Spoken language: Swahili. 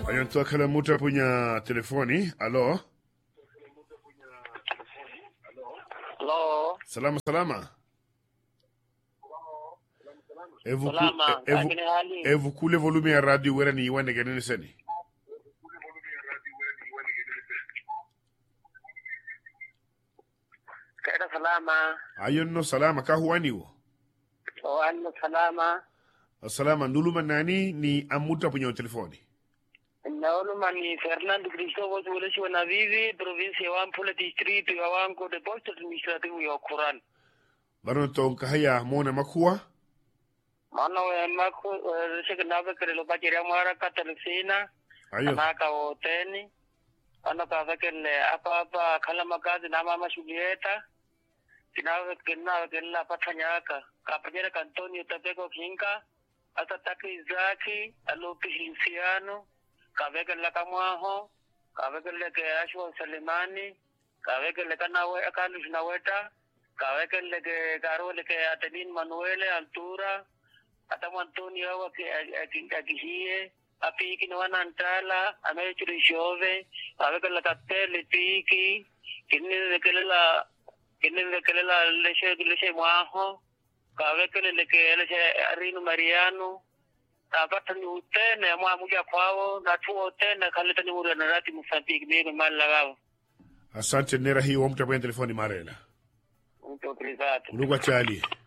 Ayantwakala muta punya telefoni. Alo. Hello. Salama salama. Evu, Salama. evu, Lakini hali evu kule volume ya radio wera ni iwane genene seni. kaida salama. Ayon no salama ka huwani wo. O anno salama. Salama nduluma nani ni amuta punya telefoni. Naulu mani Fernando Cristóbal Suleshi wa Navivi, provincia wa Ampula distrito ya wango de posto administrativo ya Kuran. Baron ton kahaya mona makua. Mana wa mako shek nabe kare lo bajira mara katalsina. Ayo. Anaka hoteni. Ano ka vekele apa apa kala makazi na mama shulieta. Sinawe kena kena patanyaka. Kapajera Antonio Tapeko Kinka. Ata taki zaki alopi hinsiano. Kavekele kamwaho. Kavekele ke ashwa Salimani. Kavekele kanawe akalush naweta. Kavekele ke karole ke Atenin Manuele Altura. Atamu Antonio awa ke akihie. apiki ni wanantala amechurishove avekela kapele piki kinivekelela kinivekelela leshe leshe mwaho kavekeleleke leshe arinu mariano tapata ni utene mwa muja kwao na tuo utene kaleta ni uri anarati musambiki mimi mali lagavo Asante nera hii wa mta punya telefoni marela. mtu private Ulugwa chali.